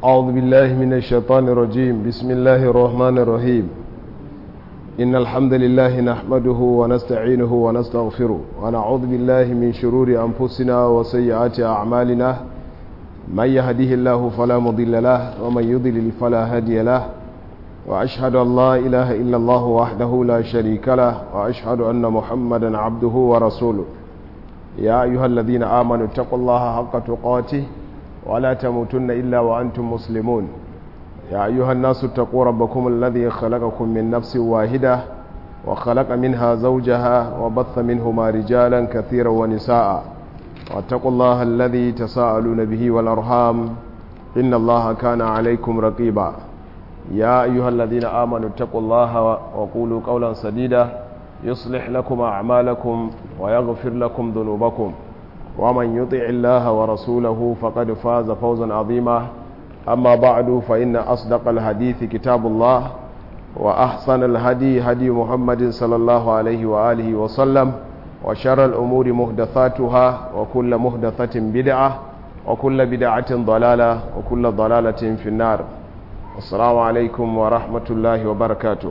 أعوذ بالله من الشيطان الرجيم بسم الله الرحمن الرحيم إن الحمد لله نحمده ونستعينه ونستغفره ونعوذ بالله من شرور أنفسنا وسيئات أعمالنا من يهده الله فلا مضل له ومن يضلل فلا هادي له وأشهد أن لا إله إلا الله وحده لا شريك له وأشهد أن محمدا عبده ورسوله يا أيها الذين آمنوا اتقوا الله حق تقاته ولا تموتن إلا وأنتم مسلمون يا أيها الناس اتقوا ربكم الذي خلقكم من نفس واحدة وخلق منها زوجها وبث منهما رجالا كثيرا ونساء واتقوا الله الذي تساءلون به والأرحام إن الله كان عليكم رقيبا يا أيها الذين آمنوا اتقوا الله وقولوا قولا سديدا يصلح لكم أعمالكم ويغفر لكم ذنوبكم ومن يطع الله ورسوله فقد فاز فوزا عظيما أما بعد فإن أصدق الحديث كتاب الله وأحسن الهدي هدي محمد صلى الله عليه وآله وسلم وشر الأمور مهدثاتها وكل مهدثة بدعة وكل بدعة ضلالة وكل ضلالة في النار السلام عليكم ورحمة الله وبركاته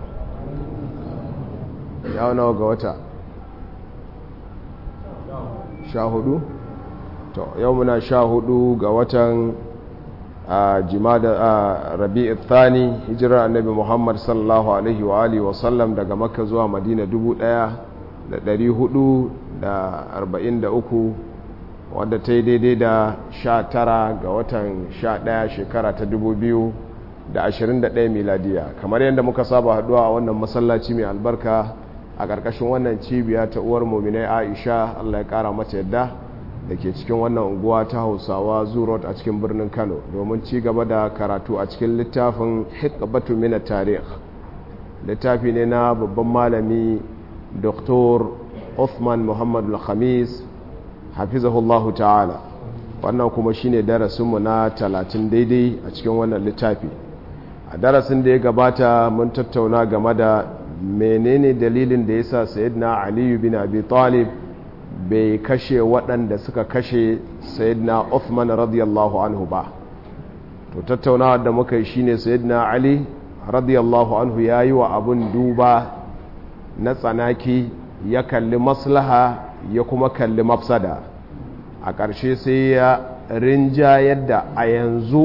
يا نوغا وتا sha hudu to yau muna sha hudu ga watan a jimada a rabi'u thani hijirar annabi muhammad sallallahu alaihi wa alihi wasallam daga makka zuwa madina dubu daya da dari hudu da arba'in da uku wadda ta yi daidai da sha tara ga watan sha daya shekara ta dubu biyu da ashirin da daya miladiya kamar yadda muka saba haduwa a wannan masallaci mai albarka a ƙarƙashin wannan cibiya ta uwar muminai aisha allah ya ƙara mata yadda da ke cikin wannan unguwa ta hausawa zurot a cikin birnin kano domin ci gaba da karatu a cikin littafin hikbatu mina tarih littafi ne na babban malami dr Uthman muhammad al-khamis hafizahullahu ta'ala wannan kuma shine darasinmu na talatin daidai a cikin wannan littafi a darasin da ya gabata mun tattauna game da menene dalilin da yasa sayyidina aliyu bin abi talib bai kashe waɗanda suka kashe sayyidina uthman radiyallahu anhu ba to tattaunawa da muka yi shine sayyidina ali radiyallahu anhu ya yi wa abun duba na tsanaki ya kalli maslaha ya kuma kalli mafsada a ƙarshe sai ya rinja yadda a yanzu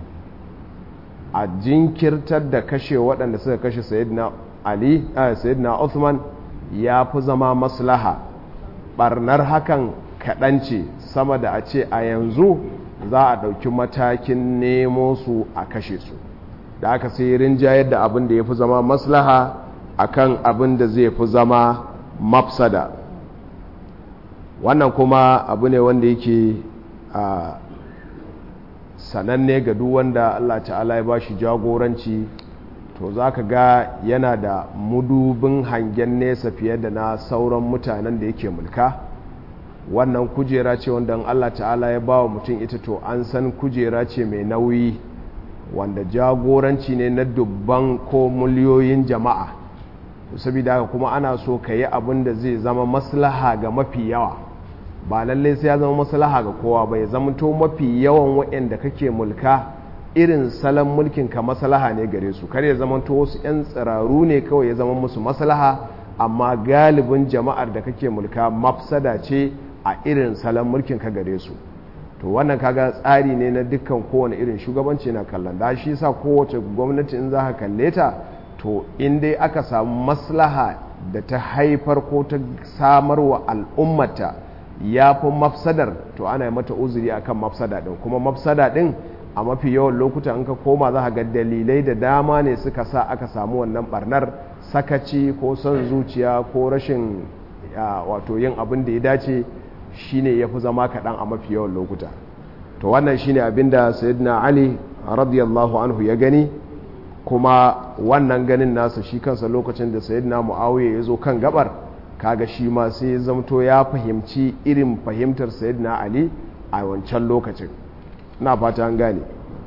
a jinkirtar da kashe waɗanda suka kashe sayyidina ali sayyidina Uthman ya fi zama maslaha barnar hakan kaɗan ce sama da a ce a yanzu za a ɗauki matakin nemo su a kashe su da aka sai rinjayar da abin da ya fi zama maslaha akan abin da zai fi zama mafsada wannan kuma abu ne wanda yake a sananne ga duk wanda Allah ta'ala ya ba shi jagoranci to za ka ga yana da mudubin hangen nesa fiye da na sauran mutanen da yake mulka wannan kujera ce wanda Allah ta'ala ya ba wa mutum ita to an san kujera ce mai nauyi wanda jagoranci ne na dubban ko miliyoyin jama'a saboda haka kuma ana so ka yi abin da zai zama maslaha ga mafi yawa ba lallai sai ya zama maslaha ga kowa ba ya zama to mafi yawan waɗanda kake mulka irin salon mulkin ka maslaha ne gare su kar ya zama to wasu 'yan tsiraru ne kawai ya zama musu maslaha amma galibin jama'ar da kake mulka mafsada ce a irin salon mulkin ka gare su to wannan kaga tsari ne na dukkan kowane irin shugabanci na kallon da shi sa kowace gwamnati in za ka kalle ta to in dai aka samu maslaha da ta haifar ko ta samarwa al'ummata ya fi mafsadar to ana yi mata uzuri akan mafsada din kuma mafsada din a mafi yawan lokuta in ka koma za ga dalilai da dama ne suka sa aka samu wannan barnar sakaci ko son zuciya ko rashin wato yin abin da ya dace shine ya fi zama kaɗan a mafi yawan lokuta to wannan shine abin da sayyidina ali radiyallahu anhu ya gani kuma wannan ganin nasa shi kansa lokacin da sayyidina muawiya ya zo kan gabar kaga shi ma sai ya zamto ya fahimci irin fahimtar sayyidina ali a wancan lokacin na fata an gane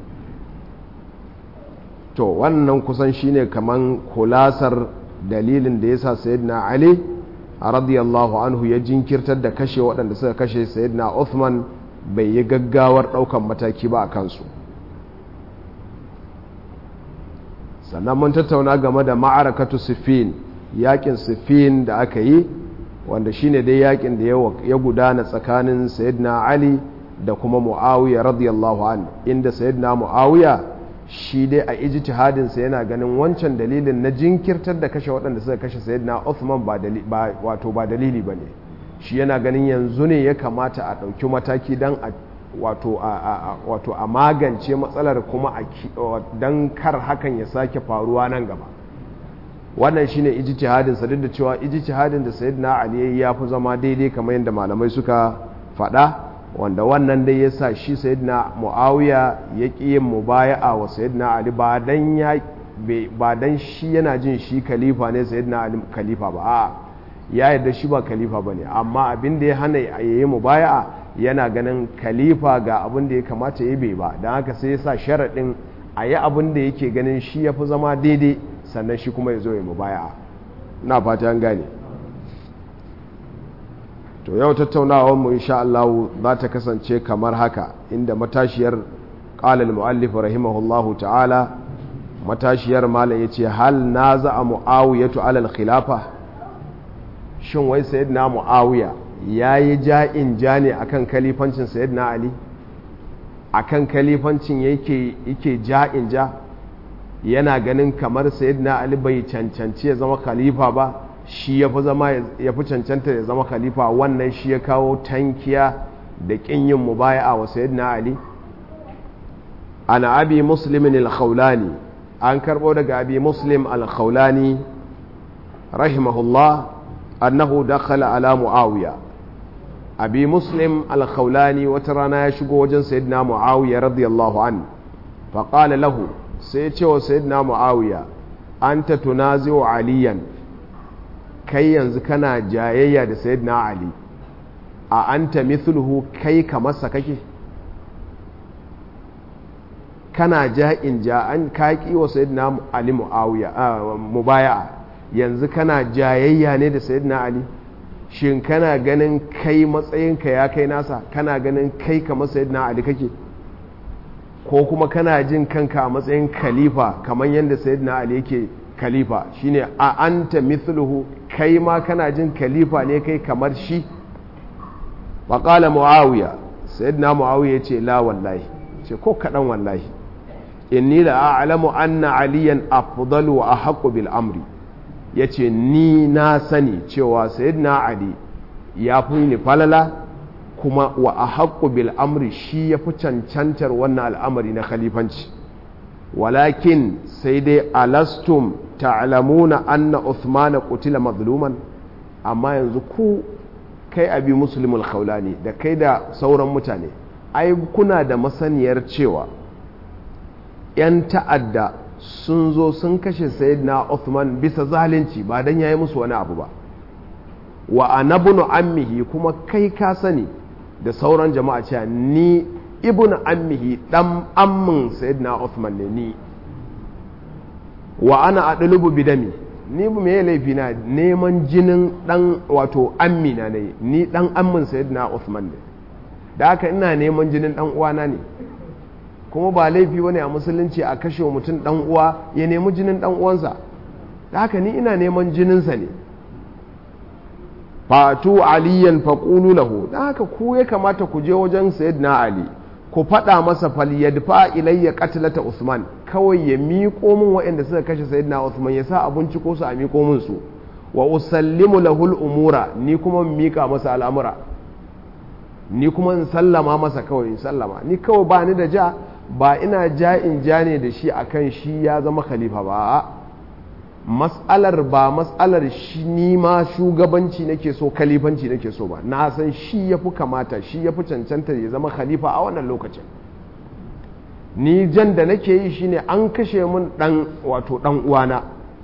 to wannan kusan shine kaman kulasar dalilin da yasa sayyidina ali radiyallahu anhu ya jinkirtar da kashe waɗanda suka kashe sayyidina Uthman bai yi gaggawar ɗaukan mataki ba a kansu sannan mun tattauna game da ma'arakatu siffin yakin siffin da aka yi wanda shine dai yakin da ya gudana tsakanin sayyidina ali da kuma muawiya radiyallahu an inda sayyidina muawiya shi dai a ijtihadinsa yana ganin wancan dalilin na jinkirtar da kashe waɗanda suka kashe sayyidina Uthman ba wato ba dalili bane shi yana ganin yanzu ne ya kamata a ɗauki mataki don a wato a wato a magance matsalar kuma don kar hakan ya sake faruwa nan gaba wannan shine ijtihadin sa duk da cewa ijtihadin da sayyidina Ali ya fi zama daidai kamar yadda malamai suka faɗa wanda wannan dai ya sa shi sayyidina muawiya ya ƙi yin mubaya'a wa sayyidina ali ba dan ya ba dan shi yana jin shi khalifa ne sayyidina ali khalifa ba a ya yarda shi ba khalifa bane amma abin da ya hana yayi mubaya'a yana ganin khalifa ga abin da ya kamata ya bai ba dan haka sai ya sa sharadin a yi abin da yake ganin shi ya fi zama daidai sannan shi kuma ya zo ya mubaya'a na fata an gane to yau tattaunawar mu insha Allah za ta kasance kamar haka inda matashiyar qala al-muallif rahimahullahu ta'ala matashiyar malam yace hal naza muawiyatu ala al-khilafa shin wai sayyidina muawiya yayi ja'in jani akan kalifancin sayyidina ali akan kalifancin yake yake ja'in ja yana ganin kamar sayyidina ali bai cancanci ya zama khalifa ba shi ya fi zama ya fi cancanta ya zama khalifa wannan shi ya kawo tankiya da ƙin yin mubaya'a wa sayyidina ali ana abi muslimin al-khawlani an karbo daga abi muslim al-khawlani rahimahullah annahu dakhala ala muawiya abi muslim al-khawlani wata rana ya shigo wajen sayyidina muawiya radiyallahu an faqala lahu sai ya ce wa sayyidina muawiya anta tunazi'u aliyan kai yanzu kana jayayya da sayyidina ali a anta mithluhu kai kamarsa kake kana ja'in ja'an kaki wa sayyidina ali muawiya mubaya'a yanzu kana jayayya ne da sayyidina ali shin kana ganin kai matsayinka ya kai nasa kana ganin kai kamar sayyidina ali kake ko kuma kana jin kanka a matsayin khalifa kamar yadda sayyidina ali yake khalifa shine a anta mithluhu kai ma kana jin khalifa ne kai kamar shi faƙala muawiya sayyidina muawiya ya ce la wallahi ce ko kaɗan wallahi inni la a'lamu anna aliyan afdalu wa ahqqu bil amri yace ni na sani cewa sayyidina ali ya fi ni falala kuma wa ahqqu bil amri shi ya fi cancantar wannan al'amari na khalifanci walakin sai dai alastum ta'lamuna anna Uthman qutila mazluman amma yanzu ku kai abi muslimul khawlani da kai da sauran mutane ai kuna da masaniyar cewa yan ta'adda sun zo sun kashe sayyidina Uthman bisa zalunci ba dan yayi musu wani abu ba wa anabnu ammihi kuma kai ka sani da sauran jama'a cewa ni ibn ammihi dan ammin sayyidina Uthman ne ni wa ana adlubu bidami ni bu me laifi na neman jinin dan wato ammina ne ni dan ammin sayyidina Uthman ne da haka ina neman jinin dan uwana ne kuma ba laifi bane a musulunci a kashe mutum dan uwa ya nemi jinin dan uwansa da haka ni ina neman jininsa ne fatu aliyan faqulu lahu da haka ku ya kamata ku je wajen sayyidina ali ku faɗa masa falyadfa ilayya qatlata Usman kawai ya miƙo min waɗanda suka kashe sayyidina Usman ya sa abinci ko su a miƙo min su wa usallimu lahul umura ni kuma miƙa masa al'amura ni kuma in sallama masa kawai in sallama ni kawai ba ni da ja ba ina ja in ja ne da shi akan shi ya zama khalifa ba mas'alar ba mas'alar shi ni ma shugabanci nake so khalifanci nake so ba na san shi ya fi kamata shi ya fi cancanta ya zama khalifa a wannan lokacin ni jan da nake yi shine an kashe mun dan wato dan uwana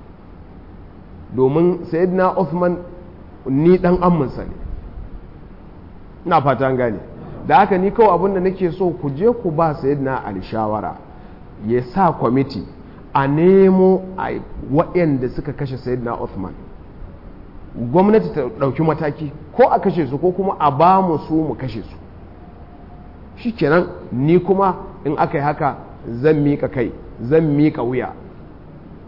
domin sayyidina Uthman ni dan amminsa ne ina fata an gane da haka ni kawai abin da nake so ku je ku ba sayyidina Ali shawara ya sa kwamiti a nemo a waɗanda suka kashe sayyidina Uthman gwamnati ta ɗauki mataki ko a kashe su ko kuma a ba mu su mu kashe su shikenan ni kuma in aka yi haka zan miƙa kai zan miƙa wuya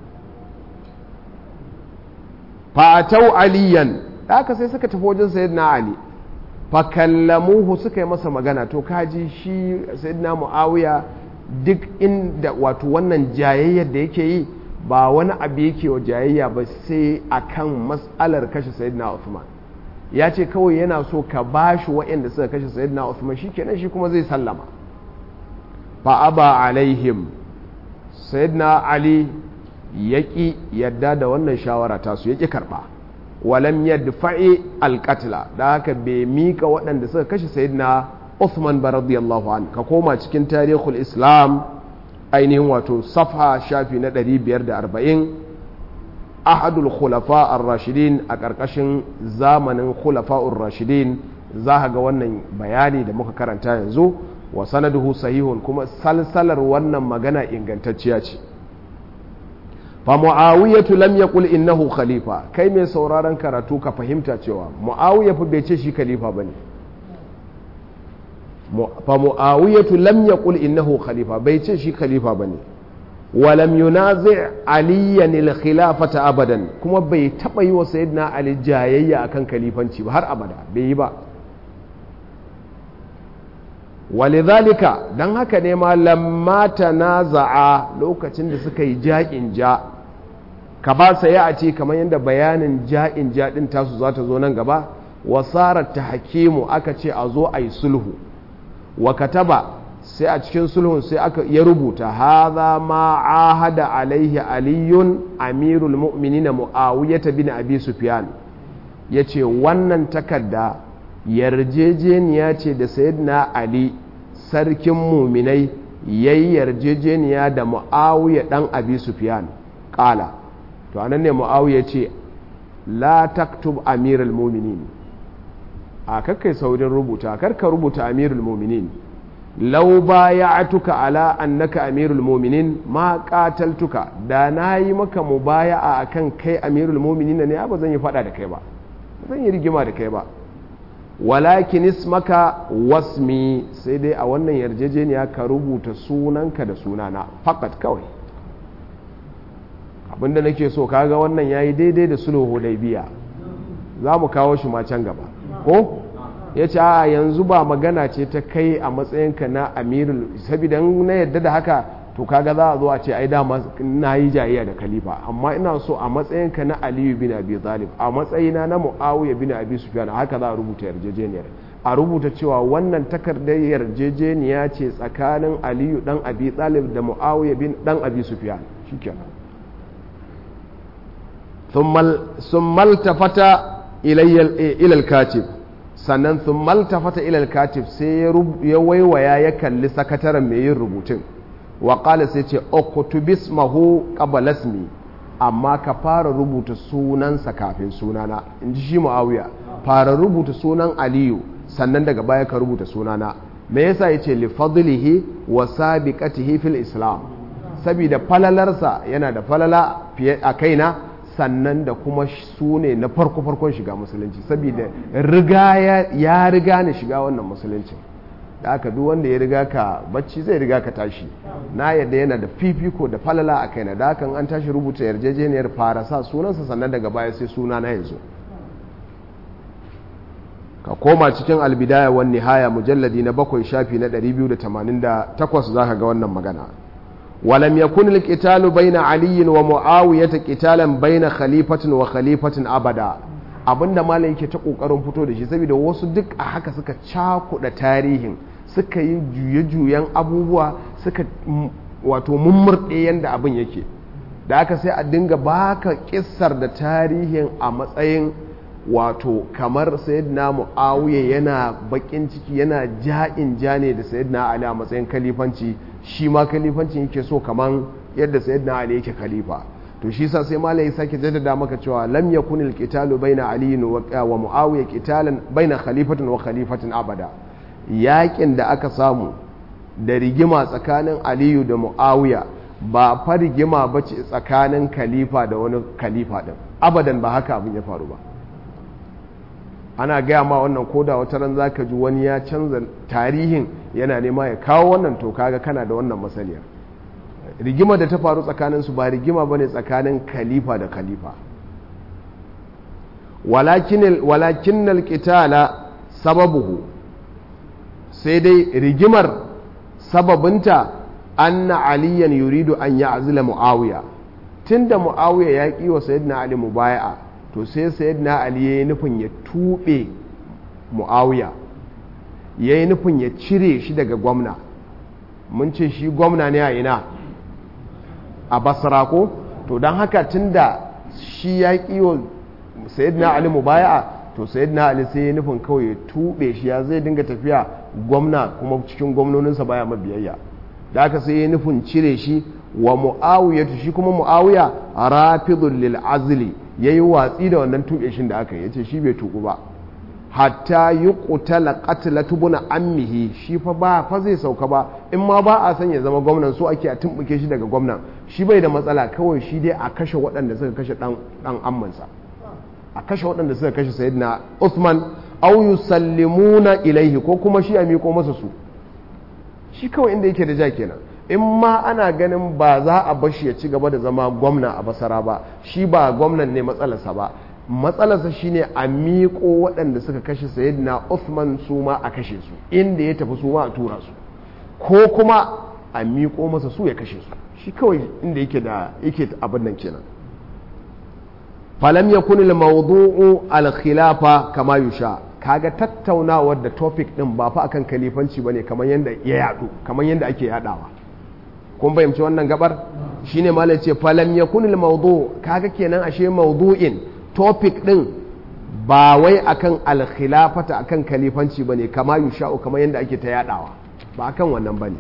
fatau aliyan haka sai suka tafi wajen sayyidina ali fa kallamuhu suka yi masa magana to kaji shi sayyidina muawiya duk inda wato wannan jayayyar da yake yi ba wani abu yake wa jayayya ba sai akan mas'alar kashe sayyidina Uthman ya ce kawai yana so ka bashi waɗanda suka kashe sayyidina Uthman shikenan shi kuma zai sallama fa aba alaihim sayyidina Ali yaki yadda da wannan shawara ta su yaki karba walam yadfa'i alqatla da haka bai mika waɗanda suka kashe sayyidina Uthman ba radiyallahu an ka koma cikin tarihul Islam ainihin wato safha shafi na 540 ahadul khulafa ar-rashidin a ƙarƙashin zamanin khulafa'ur rashidin za ga wannan bayani da muka karanta yanzu wa sanaduhu sahihun kuma salsalar wannan magana ingantacciya ce fa muawiyatu lam yaqul innahu khalifa kai mai sauraron karatu ka fahimta cewa muawiya fa bai ce shi khalifa bane fa muawiyatu lam yaqul innahu khalifa bai ce shi khalifa bane wa lam yunazi aliyan al khilafata abadan kuma bai taba yi wa sayyidina ali jayayya akan khalifanci ba har abada bai yi ba walidhalika dan haka ne ma lamma tanaza'a lokacin da suka yi ja'in ja ka ba sa ya a ce kamar yadda bayanin ja'in ja din tasu za ta zo nan gaba wasarar ta hakimu aka ce a zo a yi sulhu wa kataba sai a cikin sulhun sai aka ya rubuta haza ma ahada alaihi aliyun amirul mu'minina muawiyata bin abi sufyan yace wannan takarda yarjejeniya ce da sayyidina ali sarkin muminai yayi yarjejeniya da muawiya dan abi sufyan kala to anan ne muawiya ce la taktub amirul mu'minin a kakkai saurin rubuta karka rubuta amirul muminin lau baya'atuka ala annaka amirul muminin ma qataltuka da nayi maka mubaya'a akan kai amirul muminin ne ba zan yi fada da kai ba zan yi rigima da kai ba walakin ismaka wasmi sai dai a wannan yarjejeniya ka rubuta sunanka da sunana fakat kawai abinda nake so kaga wannan yayi daidai da sulhu hudaybiya za mu kawo shi ma can gaba ko ya ce a yanzu ba magana ce ta kai a matsayinka na amirul saboda na yadda da haka to kaga za a zo a ce ai dama na yi jayayya da khalifa amma ina so a matsayinka na aliyu bin abi talib a matsayina na muawiya bin abi sufyan haka za a rubuta yarjejeniyar a rubuta cewa wannan takardar yarjejeniya ce tsakanin aliyu dan abi talib da muawiya bin dan abi sufyan shikenan ثم التفت إلى الكاتب sannan sun maltafata ilal katib sai ya waiwaya ya kalli sakataren mai yin rubutun waƙala sai ce okutubis mahu ƙabalasmi amma ka fara rubuta sunansa kafin sunana in ji shi ma'awiya fara rubuta sunan aliyu sannan daga baya ka rubuta sunana me yasa ya ce lifadlihi wa sabiqatihi fil islam saboda falalarsa yana da falala fiye a kaina sannan da kuma su ne na farko-farkon shiga musulunci saboda riga ya riga ni shiga wannan musulunci da aka duk wanda ya riga ka bacci zai riga ka tashi na yadda yana da fifiko da falala a kaina da hakan an tashi rubuta yarjejeniyar fara sa sunansa sannan daga baya sai suna na yanzu ka koma cikin albidaya wan nihaya mujalladi na bakwai shafi na 288 za ka ga wannan magana ولم يكن القتال بين علي ومعاوية قتالا بين خليفة وخليفة أبدا abinda malam yake ta kokarin fito da shi saboda wasu duk a haka suka cakuɗa tarihin suka yi juye-juyen abubuwa suka wato mummurɗe yadda abin yake da aka sai a dinga baka kissar da tarihin a matsayin wato kamar sayyidina mu'awiya yana bakin ciki yana ja'in ja ne da sayyidina ali a matsayin kalifanci shi ma kalifancin yake so kaman yadda sayyidina ali yake khalifa to shi sa sai malai sake jaddada maka cewa lam yakun alqitalu baina ali wa muawiya qitalan baina khalifatin wa khalifatin abada yakin da aka samu da rigima tsakanin aliyu da muawiya ba fa rigima bace tsakanin khalifa da wani khalifa din abadan ba haka abin ya faru ba ana gaya ma wannan koda wata ran zaka ji wani ya canza tarihin yana nema ya kawo wannan to kaga kana da wannan masaniya rigima da ta faru tsakanin su ba rigima bane tsakanin khalifa da khalifa walakin walakin alqitala sababuhu sai dai rigimar sababinta anna aliyan yuridu an ya'zila muawiya tunda muawiya ya ki wa sayyidina ali mubaya'a to sai sayyidina ali yayi nufin ya tube muawiya yayi nufin ya cire shi daga gwamna mun ce shi gwamna ne a ina a basra ko to don haka tunda shi ya ki wa sayyidina ali mubaya'a to sayyidina ali sai ya nufin kawai ya tube shi ya zai dinga tafiya gwamna kuma cikin gwamnoninsa baya mabiyayya da aka sai ya nufin cire shi wa mu'awiya shi kuma mu'awiya rafidun lil azli yayi watsi da wannan tuɓe shin da aka yi yace shi bai tuku ba hatta yuqtala qatlatu bun ammihi shi fa ba fa zai sauka ba in ma ba a san ya zama gwamnan so ake a tumbuke shi daga gwamnan shi bai da matsala kawai shi dai a kashe waɗanda suka kashe dan dan ammansa a kashe waɗanda suka kashe sayyidina Uthman aw yusallimuna ilaihi ko kuma shi a miko masa su shi kawai inda yake da ja kenan in ma ana ganin ba za a bashi ya ci gaba da zama gwamna a basara ba shi ba gwamnan ne matsalarsa ba matsalarsa shine a miƙo waɗanda suka kashe sayyidina Uthman su ma a kashe su inda ya tafi su ma a tura su ko kuma a miƙo masa su ya kashe su shi kawai inda yake da yake abin nan kenan falam yakun al-mawdu'u al-khilafa kama yusha kaga tattaunawar da topic din ba fa akan kalifanci bane kamar yanda ya yadu kamar yanda ake yadawa kun fahimci wannan gabar shine malai ce falam yakun al mawdu kaga kenan ashe mawdu'in topic din ba wai akan al khilafata akan kalifanci bane kama yusha'u kamar yanda ake ta yadawa ba akan wannan bane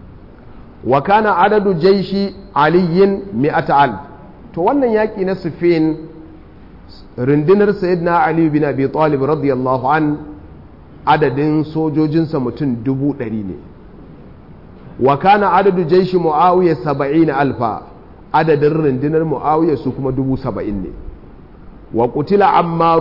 wa kana adadu jaishi aliyin mi'ata alf to wannan yaki na sufin rundunar sayyidina ali bin abi talib radiyallahu an adadin sojojinsa mutum dubu ɗari ne wa kana adadu jaishi muawiya saba'in alfa adadin rundunar muawiya su kuma dubu saba'in ne wa kutila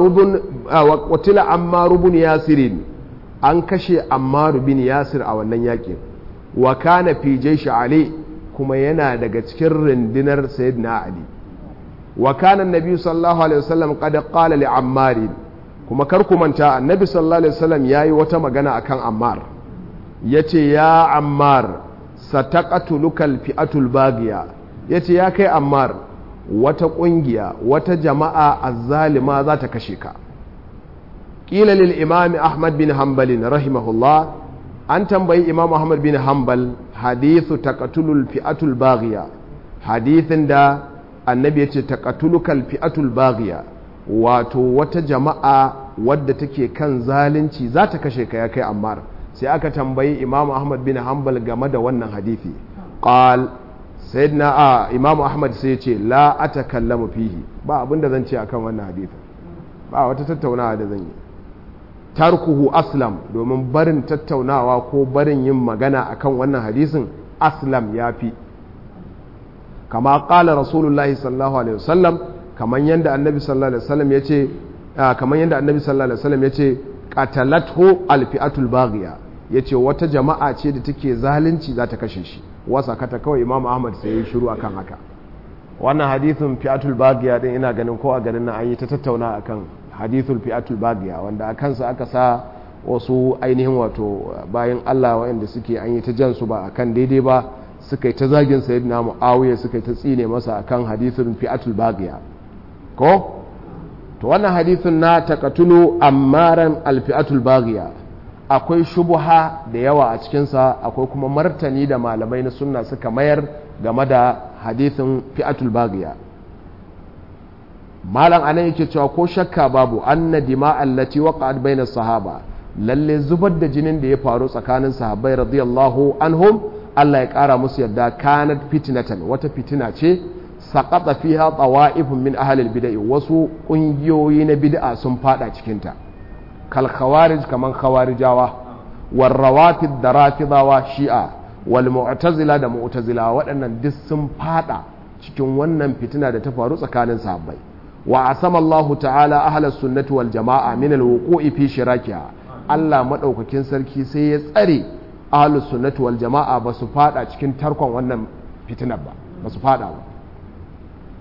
ammaru bin yasirin an kashe ammaru bin yasir a wannan yakin wa kana fi jaishi ali kuma yana daga cikin rundunar sayyidina ali wa kana annabi sallallahu alaihi wasallam qad qala li ammar kuma kar ku manta annabi sallallahu alaihi wasallam yayi wata magana akan ammar yace ya ammar sataqatuluka alfi'atul baghiya yace ya kai ammar wata kungiya wata jama'a azzalima za ta kashe ka qila lil imam ahmad bin hanbal rahimahullah an tambayi imam ahmad bin hanbal hadithu taqatulul fi'atul baghiya hadithin da annabi ya ce taqatulukal fi'atul baghiya wato wata jama'a wadda take kan zalunci za ta kashe ka ya kai ammar sai aka tambayi imamu ahmad bin hanbal game da wannan hadithi qal sayyidina a imamu ahmad sai ya ce la atakallamu fihi ba abin da zan ce akan wannan hadithin ba wata tattaunawa da zan yi tarkuhu aslam domin barin tattaunawa ko barin yin magana akan wannan hadisin aslam ya fi kama kala rasulullahi sallallahu alaihi wasallam kaman yanda annabi sallallahu alaihi wasallam yace kaman yanda annabi sallallahu alaihi wasallam yace qatalathu alfi'atul baghiya yace wata jama'a ce da take zalunci za ta kashe shi wasa kata kawai imam ahmad sai ya shiru akan haka wannan hadithun fi'atul baghiya din ina ganin ko a garin nan an yi ta tattauna akan hadithul fi'atul baghiya wanda a kansa aka sa wasu ainihin wato bayan Allah waɗanda suke an yi ta jan su ba akan daidai ba suka yi ta zagin sayyidina muawiya suka yi ta tsine masa akan hadithun fi'atul baghiya ko to wannan hadithun na taqatulu ammaran alfi'atul baghiya akwai shubuha da yawa a cikinsa akwai kuma martani da malamai na sunna suka mayar game da hadithun fi'atul baghiya malam anan yake cewa ko shakka babu anna dima'al lati waqa'at bayna sahaba lalle zubar da jinin da ya faru tsakanin sahabbai radiyallahu anhum Allah ya ƙara musu yadda kanat fitnatan wata fitina ce saƙaɗa fiha tsawa'ifun min ahalil bida'i wasu ƙungiyoyi na bid'a sun fada cikinta kal khawarij kaman khawarijawa wal rawafid da rafidawa shi'a wal mu'tazila da mu'tazila waɗannan duk sun fada cikin wannan fitina da ta faru tsakanin sahabbai wa asama Allah ta'ala ahlus sunnati wal jama'a min al wuqu'i fi shirakiha Allah madaukakin sarki sai ya tsare ahlus sunnati wal jama'a ba su fada cikin tarkon wannan fitinar ba ba su fada ba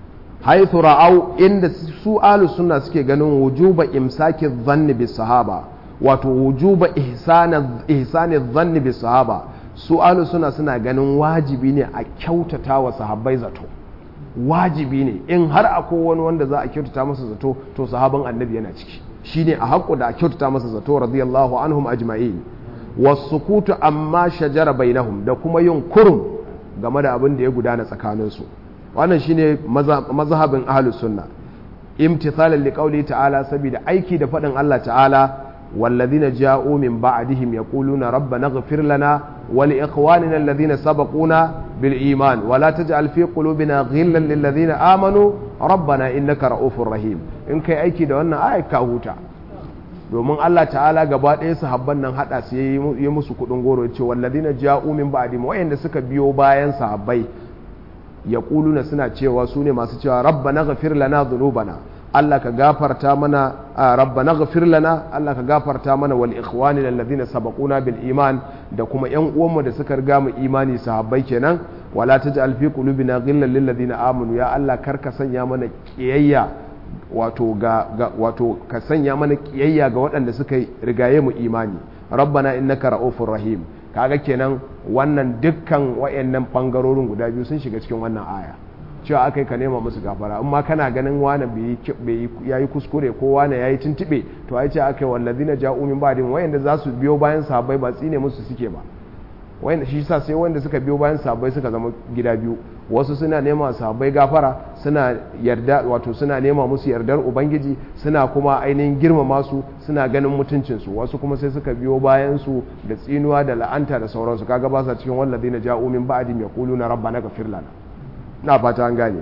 haithu ra'au inda su ahlus sunna suke ganin wujuba imsaki dhanni bis sahaba wato wujuba ihsani dhanni bis sahaba su ahlus sunna suna ganin wajibi ne a kyautata wa sahabbai zato wajibi ne in har akwai wani wanda za a kyautata masa zato to sahaban annabi yana ciki shine a haƙƙo da a kyautata masa zato radiyallahu anhum ajma'in wasukutu amma shajara bainahum da kuma yin kurum game da abin da ya gudana tsakaninsu wannan shine mazhabin ahlus sunna imtithalan liqauli ta'ala saboda aiki da faɗin Allah ta'ala والذين جاءوا من بعدهم يقولون ربنا اغفر لنا ولإخواننا الذين سبقونا بالإيمان ولا تجعل في قلوبنا غلا للذين آمنوا ربنا إنك رؤوف رحيم إن كي أيكي دوانا آية كاهوتا domin Allah ta'ala gaba ɗaya sahabban nan haɗa su yi musu kuɗin goro ya ce wallazina ja'u min ba'di wayanda suka biyo bayan sahabbai ya na suna cewa su ne masu cewa rabbana ghafir lana dhunubana Allah ka gafarta mana rabbana ghafir lana Allah ka gafarta mana wal ikhwani alladhina sabaquna bil iman da kuma yan uwanmu da suka riga mu imani sahabbai kenan wala taj'al fi qulubina ghillan lil ladina amanu ya Allah kar ka sanya mana kiyayya wato ga, wato ka sanya mana kiyayya ga waɗanda suka rigaye mu imani rabbana innaka ra'ufur rahim kaga kenan wannan dukkan wayannan bangarorin guda biyu sun shiga cikin wannan aya cewa aka yi ka nema musu gafara amma kana ganin wane ya yi kuskure ko wane ya yi tuntube to ai ce aka yi wallazi na ja'u min ba'din wayanda za su biyo bayan sahabbai ba tsine musu suke ba wayanda shi sa sai wanda suka biyo bayan sahabbai suka zama gida biyu wasu suna nema sahabbai gafara suna yarda wato suna nema musu yardar ubangiji suna kuma ainihin girmama su suna ganin mutuncin su wasu kuma sai suka biyo bayan su da tsinuwa da la'anta da sauransu kaga ba sa cikin wallazi na ja'u min ba'din yaquluna rabbana ghfir lana na fata an gane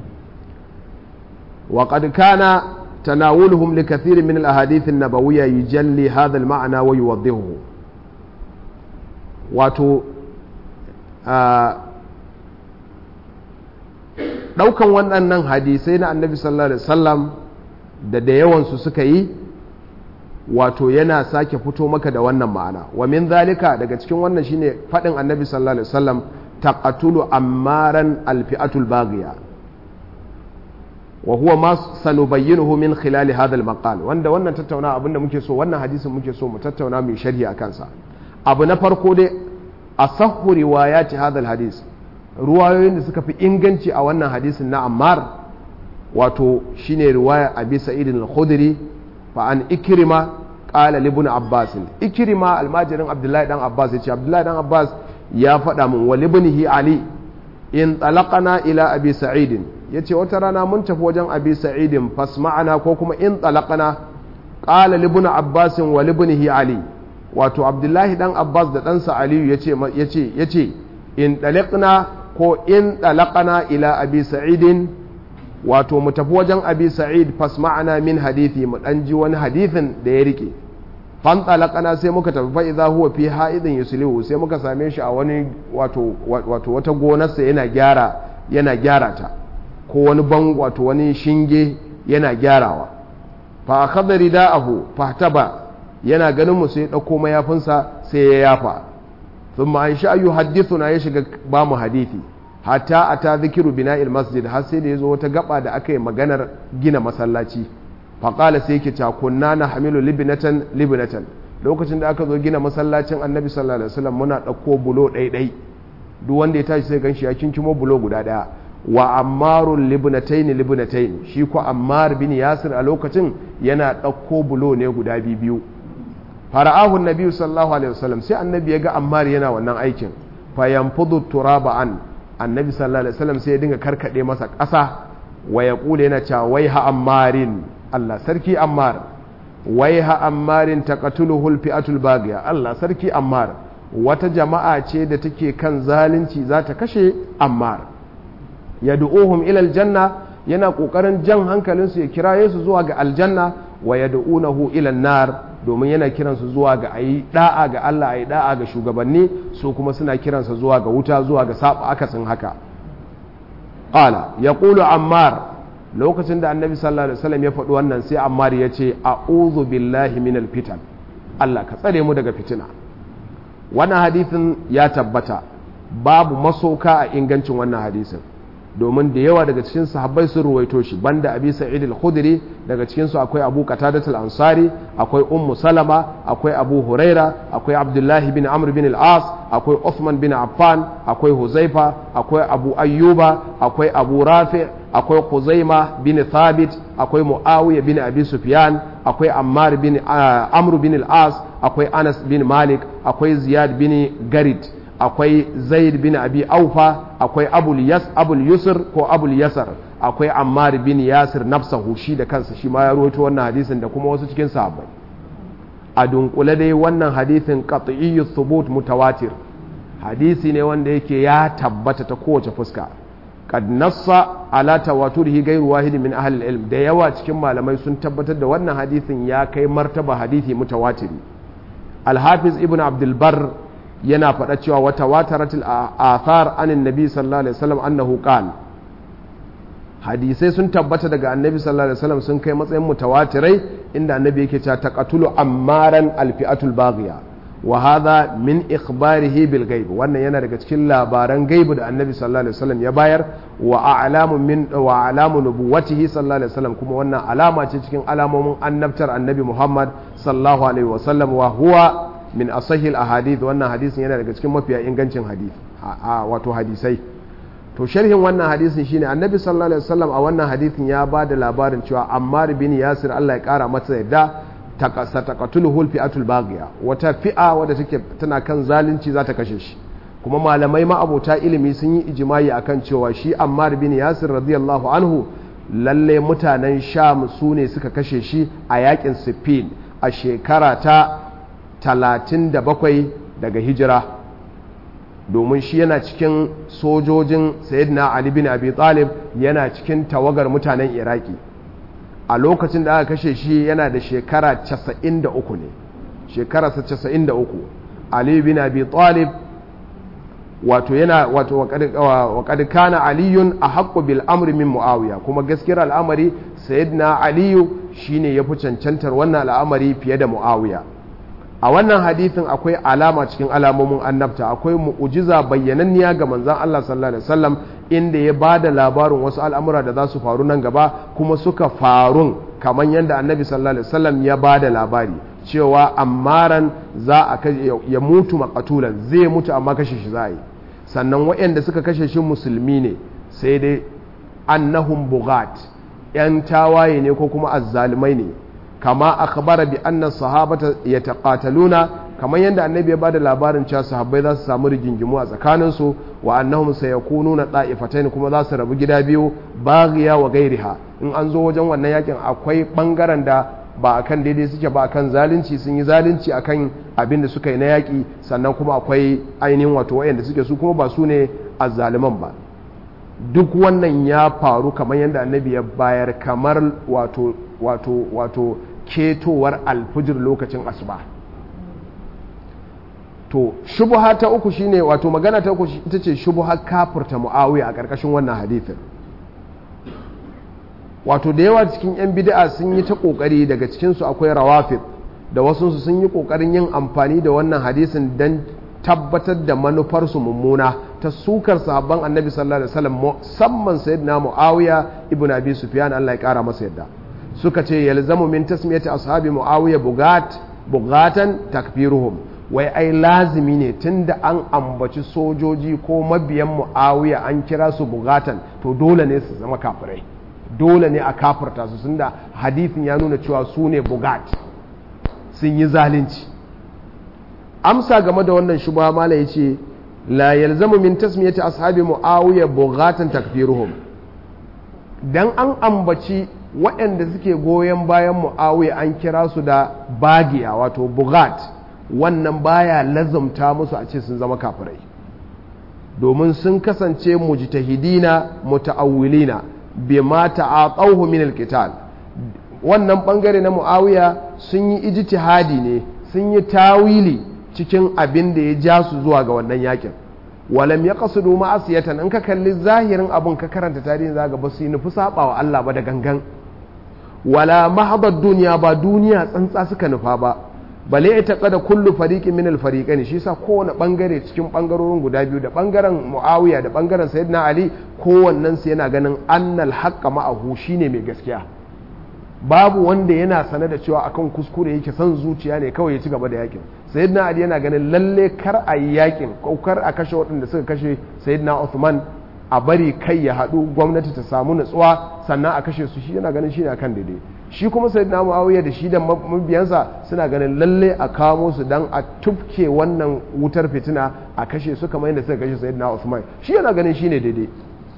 وقد كان تناولهم لكثير من الأحاديث النبوية يجلي هذا المعنى ويوضحه wato ɗaukan waɗannan hadisai na annabi sallallahu alaihi wasallam da da yawansu suka yi wato yana sake fito maka da wannan ma'ana wa min zalika daga cikin wannan shine faɗin annabi sallallahu alaihi wasallam taqatulu ammaran alfi'atul baghiya wa huwa ma sanubayyinuhu min khilali hadha al-maqal wanda wannan tattauna abinda muke so wannan hadisin muke so mu tattauna mu sharhi akan sa abu na farko dai asahhu riwayati hadha al-hadis ruwayoyin da suka fi inganci a wannan hadisin na Ammar wato shine riwaya Abi Sa'id al-Khudri fa an Ikrima qala li ibn Abbas Ikrima almajirin Abdullahi dan Abbas yace Abdullahi dan Abbas ya faɗa min wa libnihi Ali in talaqana ila Abi Sa'id ya ce wata rana mun tafi wajen abi sa'idin fasma'ana ko kuma in talaqana qala libnu abbasin wa libnihi ali wato abdullahi dan abbas da ɗansa aliyu yace yace yace in talaqna ko in talaqana ila abi sa'idin wato mu tafi wajen abi sa'id fasma'ana min hadithi mu dan ji wani hadithin da ya rike fan talaqana sai muka tafi fa idza huwa fi ha'idin yuslihu sai muka same shi a wani wato wato wata gonarsa yana gyara yana gyara ta ko wani ban wato wani shinge yana gyarawa fa akhadha rida'ahu fahtaba yana ganin mu sai dauko mayafinsa sai ya yafa thumma an sha yuhaddithuna ya shiga ba mu hadisi hatta ata zikiru bina'il masjid har sai da yazo wata gaba da aka yi maganar gina masallaci fa qala sai yake ta kunna na hamilu libnatan libnatan lokacin da aka zo gina masallacin annabi sallallahu alaihi wasallam muna dauko bulo ɗaiɗai duk wanda ya tashi sai ganshi ya kinkimo bulo guda ɗaya wa ammarun libnatain libnatain shi ko ammar bin yasir a lokacin yana ɗauko bulo ne guda biyu fara'ahu nabi sallallahu alaihi wasallam sai annabi ya ga ammar yana wannan aikin fa yanfudu turaba an annabi sallallahu alaihi wasallam sai ya dinga karkade masa ƙasa wa ya kula yana cewa wai ha ammarin Allah sarki ammar wai ha ammarin taqatuluhu alfi'atul baghiya Allah sarki ammar wata jama'a ce da take kan zalunci za ta kashe ammar yad'uhum ila aljanna yana kokarin jan hankalinsu ya kiraye su zuwa ga aljanna wa yad'unahu ila nar domin yana kiransu zuwa ga ayi da'a ga Allah ayi da'a ga shugabanni su kuma suna kiransa zuwa ga wuta zuwa ga saba akasin haka qala yaqulu ammar lokacin da annabi sallallahu alaihi wasallam ya faɗi wannan sai ammar ya ce a'udhu billahi minal fitan Allah ka tsare mu daga fitina wannan hadisin ya tabbata babu masoka a ingancin wannan hadisin domin da yawa daga cikin sahabbai sun ruwaito shi banda abi sa'id al-khudri daga cikin su akwai abu qatadat al-ansari akwai ummu salama akwai abu huraira akwai abdullahi bin amr bin al-as akwai uthman bin affan akwai huzaifa akwai abu ayyuba akwai abu rafi akwai khuzaima bin thabit akwai muawiya bin abi sufyan akwai ammar bin amr bin al-as akwai anas bin malik akwai ziyad bin garid akwai zaid bin abi aufa akwai abul yas abul yusr ko abul yasar akwai ammar bin yasir nafsahu shi da kansa shi ma ya rawaito wannan hadisin da kuma wasu cikin sahabbai a dunkule dai wannan hadisin qat'iyyu thubut mutawatir hadisi ne wanda yake ya tabbata ta kowace fuska qad nassa ala tawaturihi ghayru wahid min ahli ilm da yawa cikin malamai sun tabbatar da wannan hadisin ya kai martaba hadisi mutawatiri al-hafiz ibn abdul bar yana faɗa cewa wata wataratul athar anin nabi sallallahu alaihi wasallam annahu qala hadisai sun tabbata daga annabi sallallahu alaihi wasallam sun kai matsayin mutawatirai inda annabi yake cewa taqatulu ammaran alfi'atul baghiya wa hadha min ikhbarihi bil ghaib wannan yana daga cikin labaran gaibu da annabi sallallahu alaihi wasallam ya bayar wa a'lamu min wa a'lamu nubuwatihi sallallahu alaihi wasallam kuma wannan alama ce cikin alamomin annabtar annabi Muhammad sallallahu alaihi wasallam wa huwa min asahil ahadith wannan hadisin yana daga cikin mafiya ingancin hadith wato hadisai to sharhin wannan hadisin shine annabi sallallahu alaihi wasallam a wannan hadisin ya ba da labarin cewa ammar bin yasir Allah ya kara masa yadda takasa taqatuluhu fi'atul baghiya wata fi'a wadda take tana kan zalunci za ta kashe shi kuma malamai ma'abota ilimi sun yi ijimai akan cewa shi ammar bin yasir radiyallahu anhu lalle mutanen sham su ne suka kashe shi a yakin siffin a shekara ta talatin da bakwai daga hijira domin shi yana cikin sojojin sayyidina ali bin abi talib yana cikin tawagar mutanen iraki a lokacin da aka kashe shi yana da shekara 93 ne shekararsa 93 ali bin abi talib wato yana wato waƙad kana aliyun a haƙƙo bil amri min muawiya kuma gaskiyar al'amari sayyidina aliyu shine ya fi cancantar wannan al'amari fiye da muawiya a wannan hadithin akwai alama cikin alamomin annabta akwai mu'ujiza bayyananniya ga manzan Allah sallallahu alaihi wasallam inda ya ba da labarin wasu al'amura da za su faru nan gaba kuma suka farun kamar yadda annabi sallallahu alaihi wasallam ya ba da labari cewa ammaran za a ya mutu makatulan zai mutu amma kashe shi za a yi sannan waɗanda suka kashe shi musulmi ne sai dai annahum bugat yan tawaye ne ko kuma azzalumai ne kama akhbara bi anna sahabata yataqataluna kamar yadda annabi ya bada labarin cewa sahabbai za su samu rigingimu a tsakanin su wa annahum sayakununa da'ifatayn kuma za su rabu gida biyu baghiya wa gairiha in an zo wajen wannan yakin akwai bangaren da ba akan daidai suke ba akan zalunci sun yi zalunci akan abin da suka yi na yaki sannan kuma akwai ainihin wato wayanda suke su kuma ba su ne azzaliman ba duk wannan ya faru kamar yadda annabi ya bayar kamar wato wato wato ketowar alfijir lokacin asuba to shubuha ta uku shine wato magana ta uku ita ce shubuha kafirta muawiya a ƙarƙashin wannan hadithin wato da yawa cikin 'yan bid'a sun yi ta ƙoƙari daga cikinsu akwai rawafid da wasunsu sun yi ƙoƙarin yin amfani da wannan hadisin don tabbatar da manufarsu mummuna ta sukar sahabban annabi sallallahu alaihi wasallam musamman sayyidina muawiya ibn abi sufyan Allah ya kara masa yadda suka ce yalzamu min tasmiyati ashabi muawiya bugat bugatan takfiruhum wai ai lazimi ne tunda an ambaci sojoji ko mabiyan muawiya an kira su bugatan to dole ne su zama kafirai dole ne a kafirta su tunda hadithin ya nuna cewa su ne bugat sun yi zalunci amsa game da wannan shubha mala yace la yalzamu min tasmiyati ashabi muawiya bughatan takfiruhum dan an ambaci waɗanda suke goyon bayan muawiya an kira su da bagiya wato bughat wannan baya lazumta musu a ce sun zama kafirai domin sun kasance mujtahidina muta'awwilina bima ta'aqawhu min alqital wannan bangare na muawiya sun yi ijtihadi ne sun yi tawili cikin abin da ya ja su zuwa ga wannan yakin walam ya kasudu ma'asiyatan in ka kalli zahirin abin ka karanta tarihin zaga ba su yi nufi saba wa Allah ba da gangan wala mahabar duniya ba duniya tsantsa suka nufa ba bale ita kada kullu fariqin min al-fariqain shi yasa kowane bangare cikin bangarorin guda biyu da bangaren Muawiya da bangaren Sayyidina Ali kowannen su yana ganin annal haqqa ma'ahu shine mai gaskiya babu wanda yana sane da cewa akan kuskure yake son zuciya ne kawai ya ci gaba da yakin Sayyidina Ali yana ganin lalle kar a yi yakin ko kar a kashe waɗanda suka kashe Sayyidina Uthman a bari kai ya haɗu gwamnati ta samu nutsuwa sannan a kashe su shi yana ganin shi ne akan daidai shi kuma sai na muawiya da shi da mabiyansa suna ganin lalle a kamo su dan a tufke wannan wutar fitina a kashe su kamar yadda suka kashe sayyidina Usman shi yana ganin shi ne daidai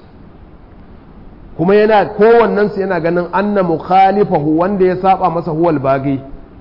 kuma yana kowannen su yana ganin anna mukhalifahu wanda ya saba masa huwal bagi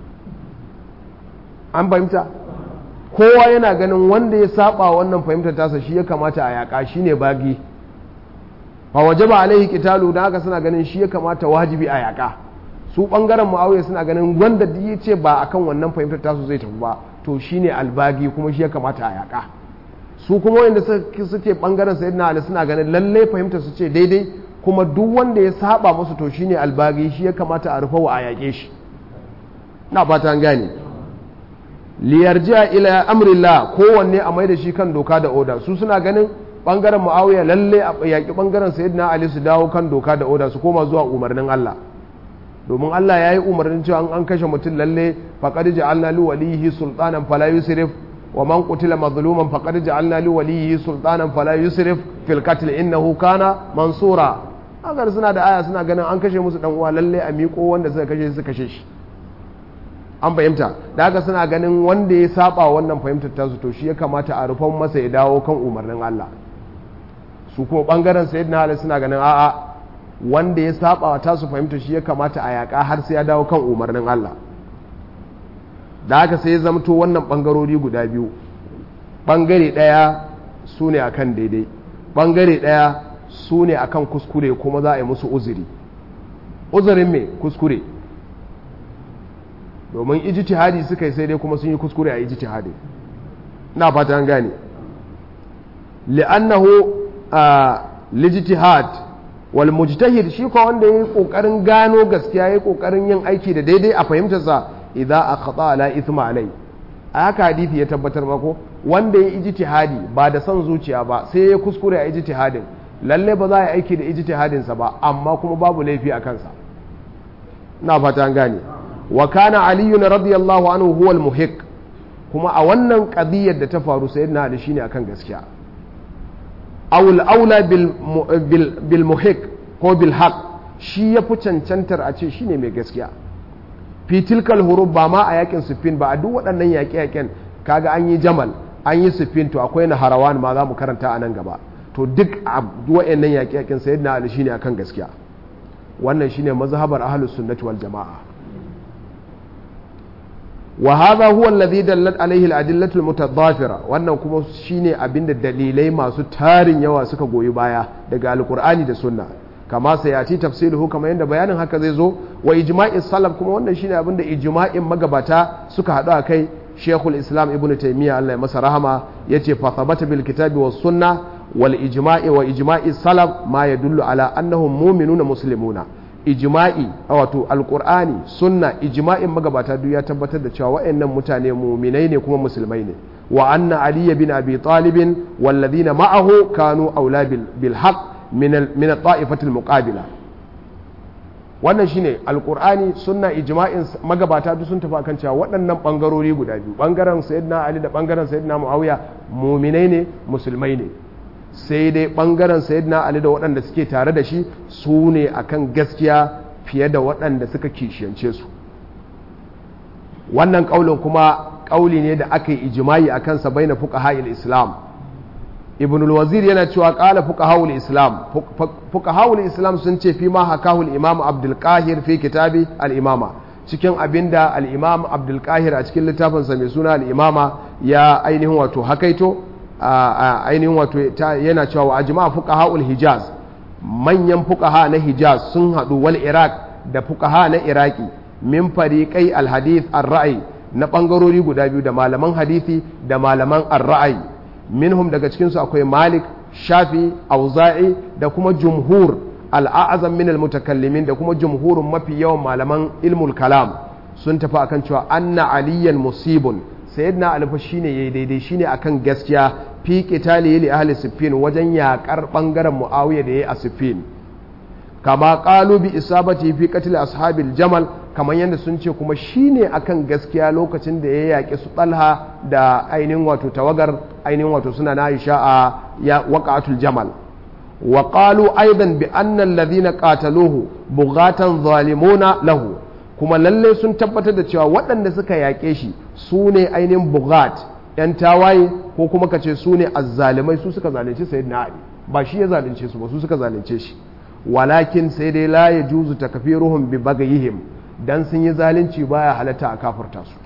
an fahimta kowa yana ganin wanda ya saba wannan fahimtar tasa shi ya kamata a yaka shine bagi fa wajaba alaihi qitalu da haka suna ganin shi ya kamata wajibi a yaka su bangaren muawiya suna ganin wanda ya ce ba akan wannan fahimtar tasu zai tafi ba to shine albagi kuma shi ya kamata a yaka su kuma wanda suke bangaren sayyidina ali suna ganin lalle fahimtar su ce daidai kuma duk wanda ya saba musu to shine albagi shi ya kamata a rufa wa a yake shi na fata an gane liyarji'a ila amrillah kowanne a mai da shi kan doka da oda su suna ganin bangaren muawiya lalle a yaki bangaren sayyidina ali su dawo kan doka da oda su koma zuwa umarnin Allah domin Allah ya yi umarnin cewa an kashe mutum lalle faqad ja'alna li walihi sultanan fala yusrif wa man qutila mazluman faqad ja'alna li walihi sultanan fala yusrif fil qatl innahu kana mansura agar suna da aya suna ganin an kashe musu dan uwa lalle a miƙo wanda suka kashe su kashe shi an fahimta da haka suna ganin wanda ya saba wannan fahimtar tasu to shi ya kamata a rufan masa ya dawo kan umarnin Allah su kuma bangaren sayyidina Ali suna ganin a'a wanda ya saba wa tasu fahimta shi ya kamata a yaƙa har sai ya dawo kan umarnin Allah da haka sai ya zamto wannan bangarori guda biyu bangare ɗaya su ne akan daidai bangare ɗaya su ne akan kuskure kuma za a yi musu uzuri uzurin me kuskure domin ijtihadi suka yi sai dai kuma sun yi kuskure a ijtihadi na fata an gane li'annahu lijtihad wal mujtahid shi ko wanda yayi kokarin gano gaskiya yayi kokarin yin aiki da daidai a fahimtar sa idza akhata ala ithma alai a haka hadisi ya tabbatar mako wanda yayi ijtihadi ba da son zuciya ba sai ya kuskure a ijtihadin lalle ba za a yi aiki da ijtihadin sa ba amma kuma babu laifi a kansa na fata an gane wa kana aliyun radiyallahu anhu huwa al-muhiq kuma a wannan qadiyar da ta faru sayyidina ali shine akan gaskiya aw al-aula bil bil muhiq ko bil haq shi ya fi cancantar a ce shine mai gaskiya fi tilkal hurub ba ma a yakin sufin ba a duk waɗannan yaƙe-yaƙen kaga an yi jamal an yi sufin to akwai na harawan ma za mu karanta a nan gaba to duk a waɗannan yaƙe-yaƙen sayyidina ali shine akan gaskiya wannan shine mazhabar ahlus sunnati wal jama'a wa hadha huwa alladhi dallat alayhi al-adillatu al-mutadafira wannan kuma shine abinda dalilai masu tarin yawa suka goyi baya daga alqur'ani da sunna kama sayati tafsiluhu kama yanda bayanin haka zai zo wa ijma'i salaf kuma wannan shine abinda ijma'in magabata suka hadu a kai Sheikhul Islam Ibn Taymiyyah Allah ya masa rahama yace fa thabata bil kitabi was sunna wal ijma'i wa ijma'i salaf ma yadullu ala annahum mu'minuna muslimuna ijma'i wato alkur'ani sunna ijma'in magabata duk ya tabbatar da cewa waɗannan mutane muminai ne kuma musulmai ne wa anna ali bin abi talib walladhina ma'ahu kanu aula bil haqq min min at-ta'ifati al-muqabila wannan shine alkur'ani sunna ijma'in magabata duk sun tafi akan cewa waɗannan bangarori guda biyu bangaren sayyidina ali da bangaren sayyidina muawiya muminai ne musulmai ne sai dai ɓangaren sayyidina ali da waɗanda suke tare da shi su ne akan gaskiya fiye da waɗanda suka kishiyance su wannan ƙaulin kuma ƙauli ne da aka yi ijimai a kansa bai na fuƙaha'il islam ibn wazir yana cewa ƙala fuƙaha'ul islam fuƙaha'ul islam sun ce fi ma hakahul imam abdulkahir fi kitabi al'imama cikin abinda al'imam abdulkahir a cikin littafinsa mai suna al'imama ya ainihin wato hakaito a ainihin wato yana cewa wa ajma fuqaha'ul hijaz manyan fuqaha na hijaz sun hadu wal iraq da fuqaha na iraki min fariqai al hadith ar ra'i na bangarori guda biyu da malaman hadisi da malaman ar ra'i minhum daga cikin su akwai malik shafi auza'i da kuma jumhur al a'zam min al mutakallimin da kuma jumhurun mafi yawan malaman ilmul kalam sun tafi akan cewa anna aliyan musibun sayyidina ali fa shine yayi daidai shine akan gaskiya fi qitali li ahli siffin wajen yakar bangaren muawiya da yayi a siffin kama qalu bi isabati fi qatl ashabil jamal kamar yadda sun ce kuma shine akan gaskiya lokacin da ya yaƙi su talha da ainihin wato tawagar ainihin wato suna na aisha a ya waqatul jamal wa qalu aidan bi anna alladhina qataluhu bughatan zalimuna lahu kuma lalle sun tabbatar da cewa waɗanda suka yaƙe shi su ne ainihin bughat yan tawaye ko kuma kace su ne azzalimai su suka zalunci sayyidina ali ba shi ya zalunce su ba su suka zalunce shi walakin sai dai la yajuzu takfiruhum bi bagayihim dan sun yi zalunci baya halatta a kafirta su